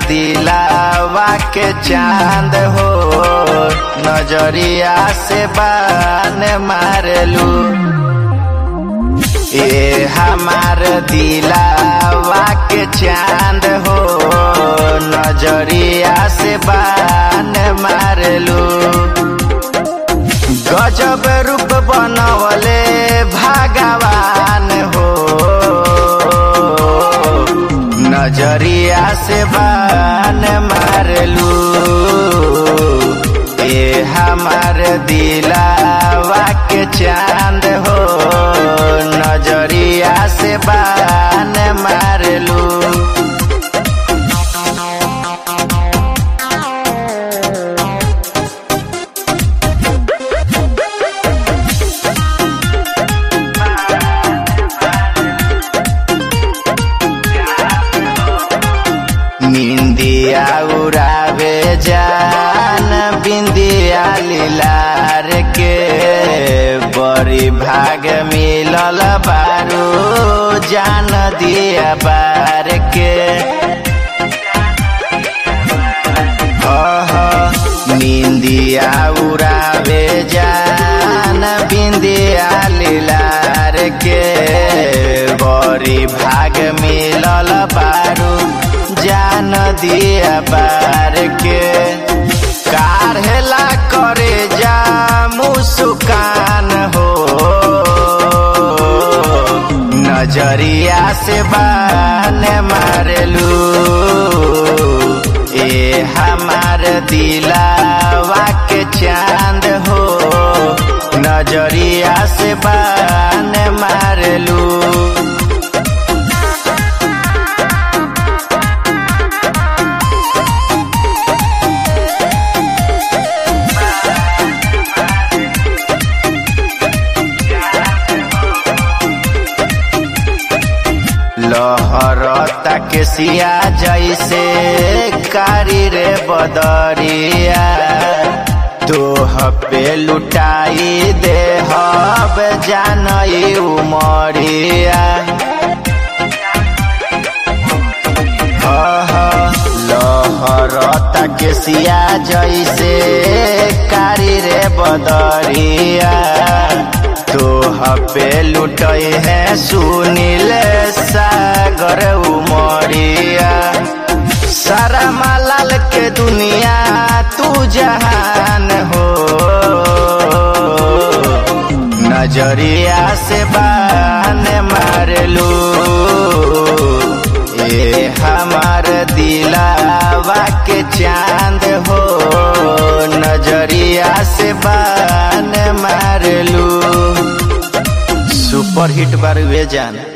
दिलावा के चांद हो नजरिया से बान मारलू ए हमार दिलावा के चांद हो नजरिया से बान मारलू गजब रूप बनवले भगवान हो नजरिया से बान मारलू ए हमार दिलावा के चांद हो नजरिया से बान मारलू निंदिया उड़ावे जान बिंदिया लीलार के बड़ी भाग मिलल बारू जान दिया बार के निंदिया उड़ावे जान बिंदिया लीलार के बड़ी भाग मिलल बारू जान दिया बार के काढ़ेला करे जा मुस्कान हो नजरिया से बान मारलू ए हमार दिलावा के चांद हो नजरिया से बान मारलू लहरता के सिया जैसे कारी रे बदरिया तोह पे लुटाई दे हब जानई उमरिया लहरता के सिया जैसे कारी रे बदरिया तोह पे लुटई है सुनील सागर उमरिया सारा मालाल के दुनिया तू जहान हो नजरिया से बान मारलू ए हमार दिलावा के चांद हो नजरिया से बान मारलू सुपर हिट बार वे जान